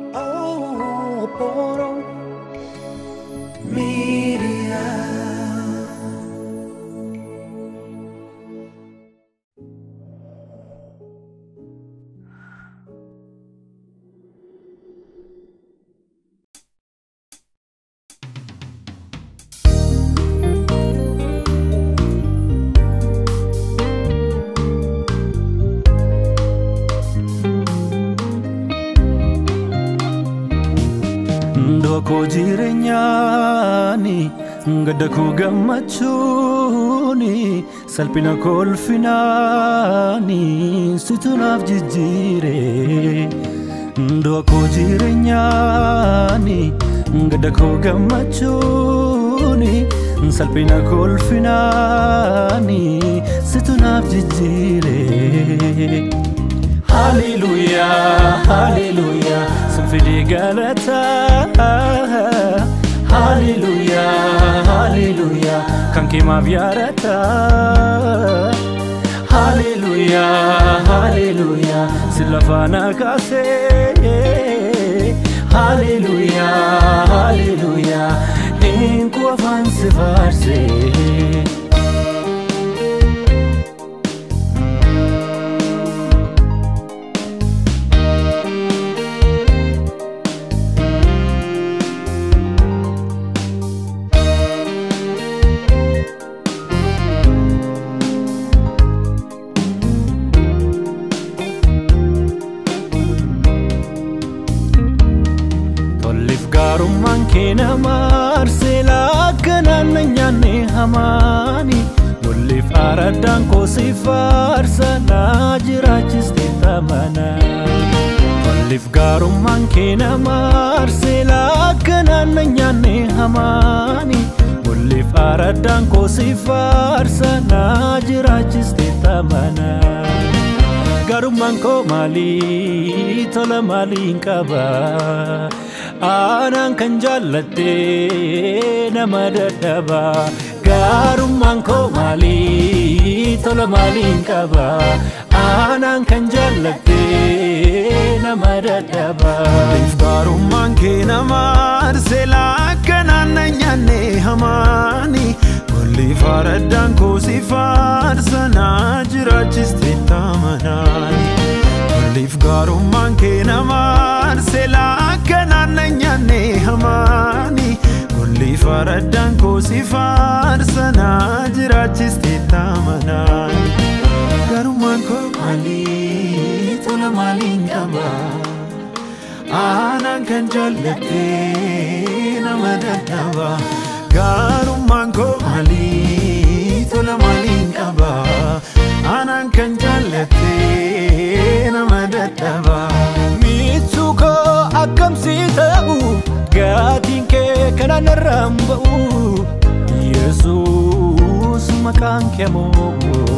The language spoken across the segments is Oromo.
Oh, Poro Media. Ndokoo jireenyaani gadda koo gammachuuni salphina kolfinaani situ naaf jijjiire. Ndokoo jireenyaani gadda koo gammachuuni salphina kolfinaani situ naaf jijjiire. Hallelujah, hallelujah, sinfidee galataa. Hallelujah, hallelujah, kan kee maaf yaadataa. Hallelujah, hallelujah, si lafaa na kaasee. Hallelujah, hallelujah, eenyu afaan si faarsee. Tolliif gaarummaan kee nama arsee laakkanaan na nyaanne hamaani. Tolliif araddaan koo si faarsa naa jiraachiste tamana. Tolliif gaarummaan kee nama arsee laakkanaan na nyaanne hamaani. Tolliif araddaan koo si faarsa naa jiraachiste tamana. Garummaan koo maalii tola maaliin qaba aanaan kan jaallatte nama dadhaba Garummaan koo maalii tola maaliin qaba aanaan kan jaallatte nama dadhaba. Gaarummaan kee nama arsee laakkanaan na nyaanne hamaani. Golli faraddaan koo si faarsa naa jiraachiste tamanaani. Golliif gaarummaan kee nama arsee laakkanaan na nyaanne hamaani. Golli faraddaan koo si faarsa naa jiraachiste tamanaani. Gaarummaan koo maalii tola maaliin qaba? aanaan kan jaallatte nama dadhaba gaarummaan koo maalii tola maaliin qaba aanaan kan jaallatte nama dadhaba Miituu koo akkamsi ta'u gaatiin kee kanaan irraan ba'u Yesuus maqaan kee moo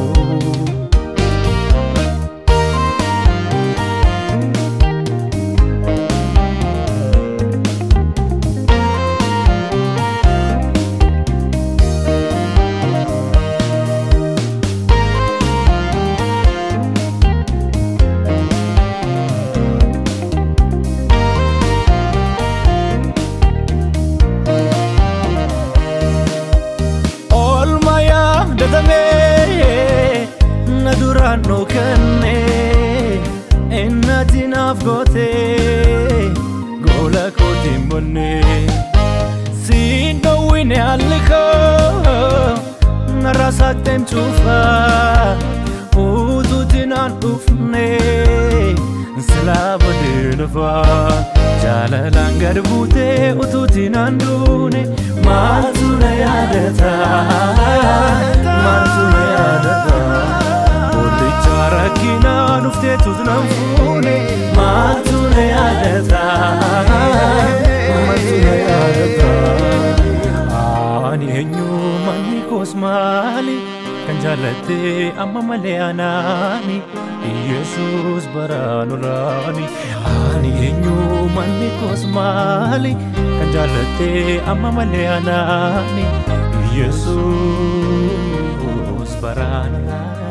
Oolmaa yaadatamee na duraan dhokannee innati naaf gootee goola kootiin bonnee siin dhowwine haalli koo narraa saaqteen cuufaa utuuti naan dhufnee silaa bodee dhufaa jaalalaan gad buutee utuuti naan duune maaltu na yaadata maaltu na yaadata boollicha rakkinaa dhufteetus nan fuune maaltu na yaadata maaltu na yaadata ani eenyu manni koos maali kan jaallatte amma malee anaani Yesuus baraan olaani ani eenyu manni koos maali kan jaallatte amma malee anaani Yesuus baraan olaani.